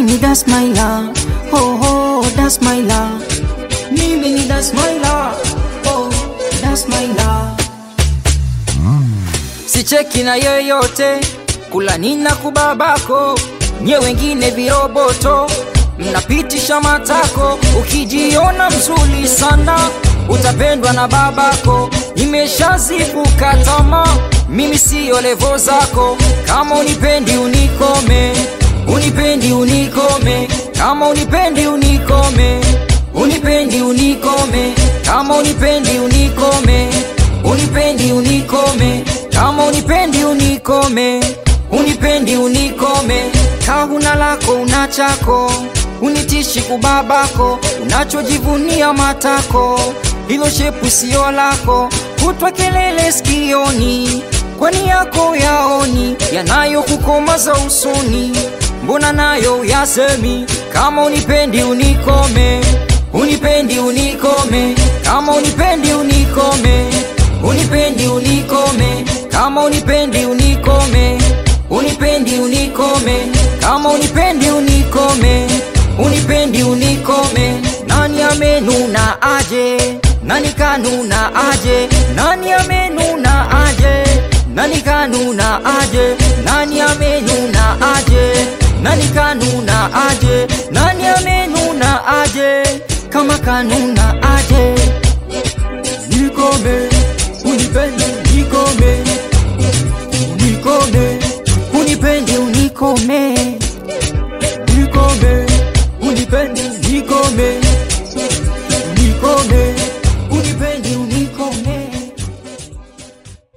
mimi that's my love. Oh, oh, that's my love. Mimi ni that's my love. Oh, that's my love. Sicheki na yeyote, kula nina kubabako, nye wengine viroboto, mnapitisha matako, ukijiona mzuri sana utapendwa na babako. Nimeshazivuka tamaa, mimi siyo levo zako. Kama unipendi unikome, unipendi unikome, kama unipendi unikome, unipendi unikome, kama unipendi unikome, unipendi unikome, kama unipendi unikome, unipendi unikome, kahuna lako una chako unitishi kubabako, unachojivunia matako, hilo shepu sio lako, kutwa kelele sikioni, kwani yako yaoni yanayokukomaza usoni, mbona nayo yasemi? Kama unipendi unikome, unipendi unikome, kama unipendi unikome, unipendi unikome, kama unipendi unikome, unipendi unikome, kama unipendi unikome unipendi unikome, nani amenuna aje, nani kanuna aje, nani amenuna aje, nani kanuna aje, nani amenuna aje, nani kanuna aje, nani amenuna aje, kama kanuna